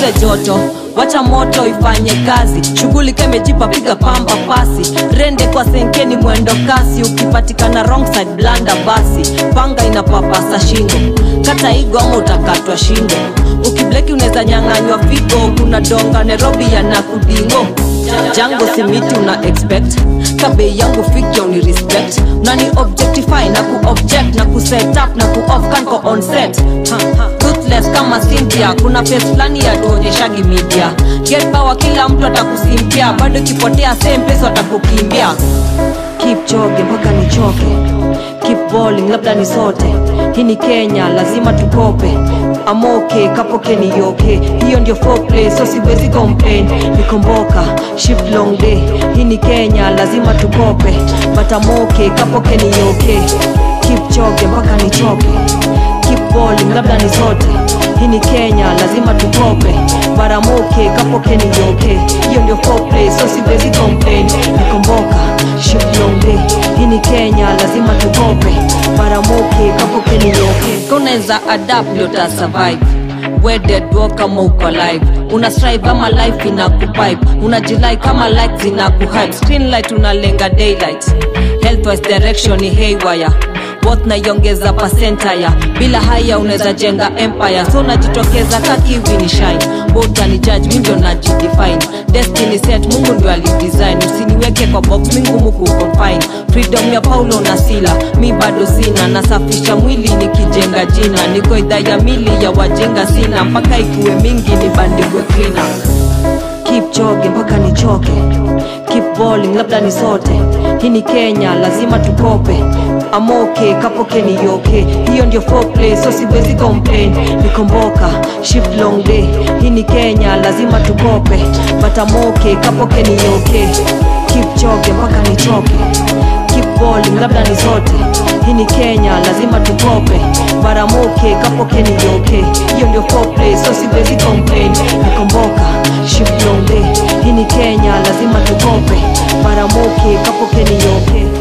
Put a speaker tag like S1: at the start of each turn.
S1: ile joto wacha moto ifanye kazi shughuli kemejipa piga pamba pasi rende kwa senkeni mwendo kasi ukipatikana wrong side blanda basi panga inapapasa shingo kata igo ama utakatwa shingo ukibleki unaweza nyang'anywa figo kuna donga nairobi yana kudingo jango simiti una expect kabei yangu fikyo ni respect unani objectify na kuobject na kuset up na kuoff kanko on set ha, ha. Ruthless kama Cynthia kuna face fulani ya tuonyeshagi media get power kila mtu atakusimpia bado kipotea same place watakukimbia keep choge mpaka nichoke keep balling labda ni sote hii ni kenya lazima tukope amoke kapoke ni yoke hiyo ndio foreplay so siwezi complain nikomboka shift long day hii ni kenya lazima tukope but amoke kapoke ni yoke keep choge mpaka nichoke keep balling labda ni sote hii ni kenya lazima tukope baramoke kapoke ni yoke hiyo ndio foreplay so siwezi complain nikomboka shift long day hii ni kenya lazima tukope baramoke kapoke ni yoke kunaweza adapt ndio ta survive wededwo kama uko live una strive ama life ina kupipe unajilai kama light zina kuhype screen light unalenga daylight healthwise direction ni haywire both naiongeza pasentaya bila haya unaweza jenga empire so unajitokeza kakiwi ni shine bota ni judge mi ndio najidefine destiny set mungu ndio alidesign usiniweke kwa box mi ngumu kuconfine freedom ya paulo na sila mi bado sina nasafisha mwili nikijenga jina niko idhaa ya mili ya wajenga sina mpaka ikuwe mingi nibandikwe cleaner keep choge mpaka nichoke keep balling labda ni sote hii ni kenya lazima tukope amoke kapoke ni yoke hiyo ndio foreplay so siwezi complain nikomboka shift long day hii ni kenya lazima tukope but amoke kapoke ni yoke keep choge mpaka nichoke keep balling labda ni sote hii ni kenya lazima tukope baramoke kapoke ni yoke hiyo ndio foreplay so siwezi complain nikomboka shift long day hii ni kenya lazima tukope baramoke kapoke ni yoke